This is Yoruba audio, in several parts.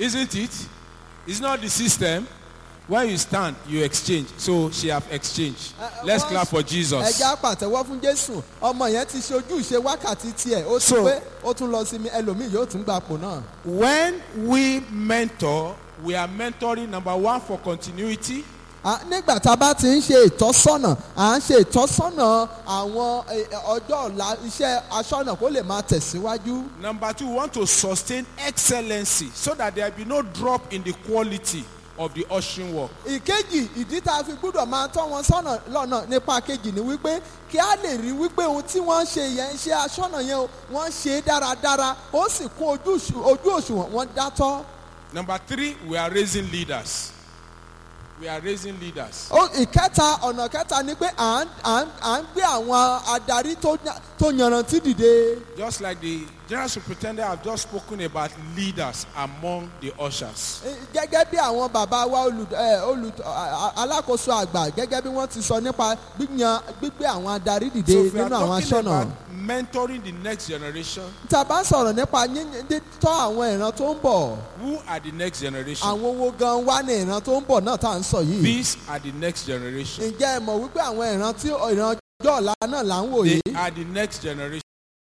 Isn't it? It's not the system. When you stand, you exchange. So she have exchanged. Let's wọ́n- clap for Jesus. ẹja pàtẹ́wọ́ fún jésù ọmọ yẹn ti ṣe ojú ìṣe wákàtí tiẹ̀ ó ti So- pé ó tún lọ sí mi ẹlòmíì yóò tún gba àpò náà. When we mentor, we are mentoring number one for continuity. À, nígbà tá a bá ti ń ṣe ìtọ́sọ́nà à ń ṣe ìtọ́sọ́nà àwọn eh, ọjọ́ ọ̀la iṣẹ́ aṣọ́nà kó lè máa tẹ̀síwájú. Number two, we want to sustain excellency so that there be no drop in the quality of the ushering work. ìkejì ìdí tá a fi gbúdọ̀ máa tọ́ wọn sọ́nà lọ́nà nípa kejì ni wípé kí a lè rí wípé ohun tí wọ́n ń ṣe yẹn ṣe aṣọ́nà yẹn o wọ́n ṣe é dáradára ó sì kún ojú òṣù- ojú òṣùwọ̀n wọn dátọ́. Number three, we are raising leaders. We are raising leaders. Ó- ìkẹta ọ̀nà kẹta ni pé à ń à ń à ń gbé àwọn adarí tó nya- tó yanrantí dìde. Just like the general superintendent have just spoken about leaders among the ushers. Eh, gẹ́gẹ́ bí àwọn bàbá wa olù ẹ, olù a- a- alákòóso àgbà gẹ́gẹ́ bí wọ́n ti sọ nípa gbíyan gbígbé àwọn adarí dìde So if we are nínú àwọn talking aṣọ́nà. about mentoring the next generation, tá a bá ń sọ̀rọ̀ nípa yíyan tọ́ àwọn ìran tó ń bọ̀ who are the next generation? àwọn owó gan wá ní ìran tó ń bọ̀ náà tá à ń sọ yìí. These are the next generation. ǹjẹ́ ẹ mọ̀ wípé àwọn ìran tí ìran ọjọ́ ọ̀la náà là ń wò They yìí. are the next generation.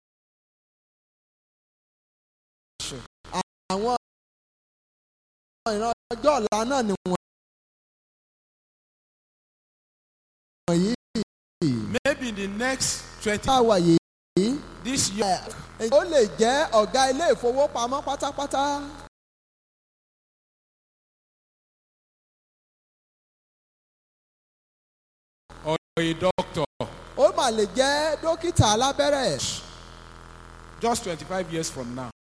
àwọn ìran ọjọ́ ọ̀la náà ni wọ̀nyí Maybe in the next 20 tá a wà yìí. this year, ó lè jẹ́ ọ̀gá ilé ìfowópamọ́ pátápátá. or a doctor, ó mà lè jẹ́ dókítà alábẹ́rẹ́. just 25 years from now.